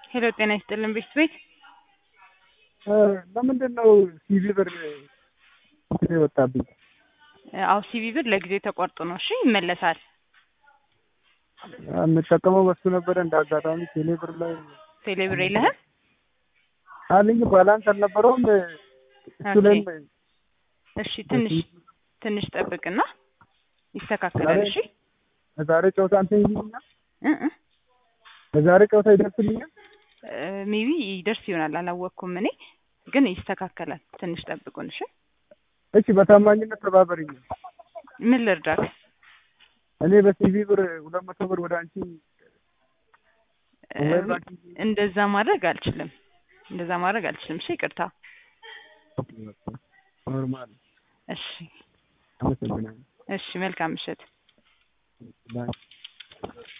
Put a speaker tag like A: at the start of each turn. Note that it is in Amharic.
A: ሄሎ ጤና ይስጥልን ቤት ቤት
B: ለምንድን ነው ሲቪ ብር የወጣብኝ?
A: አው ሲቪ ብር ለጊዜው ተቆርጦ ነው። እሺ ይመለሳል።
B: የምጠቀመው በሱ ነበረ። እንደ አጋጣሚ ቴሌ ብር ላይ
A: ቴሌ ብር የለህም?
B: አለኝ ባላንስ አልነበረውም። እሱ ላይም
A: እሺ ትንሽ ትንሽ ጠብቅና ይስተካከላል። እሺ
B: ለዛሬ ጨዋታ እንትን ይልኛል።
A: እ እ
B: ለዛሬ ጨዋታ ይደርስልኛል።
A: ሜቢ ይደርስ ይሆናል አላወቅኩም። እኔ ግን ይስተካከላል። ትንሽ ጠብቁን። እሺ
B: እሺ፣ በታማኝነት ተባበሪኝ።
A: ምን ልርዳክ?
B: እኔ በሲቪ ብር ሁለት መቶ ብር ወደ አንቺ
A: እንደዛ ማድረግ አልችልም። እንደዛ ማድረግ አልችልም። እሺ ይቅርታ።
B: ኖርማል።
A: እሺ
B: አመሰግናለሁ።
A: እሺ፣ መልካም ምሽት።
B: ባይ